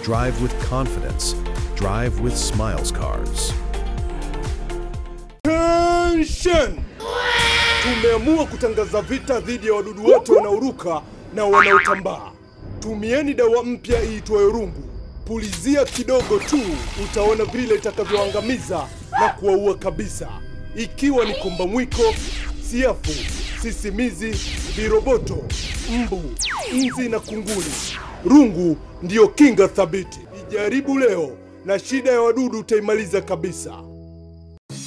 Drive with confidence. Drive with Smiles Cars. Attention! Tumeamua kutangaza vita dhidi ya wadudu wote wanaoruka na wanaotambaa. Tumieni dawa mpya iitwayo rungu. Pulizia kidogo tu, utaona vile itakavyoangamiza na kuwaua kabisa, ikiwa ni komba mwiko, siafu, sisimizi, viroboto, mbu, nzi na kunguni. Rungu ndiyo kinga thabiti. Ijaribu leo na shida ya wadudu utaimaliza kabisa.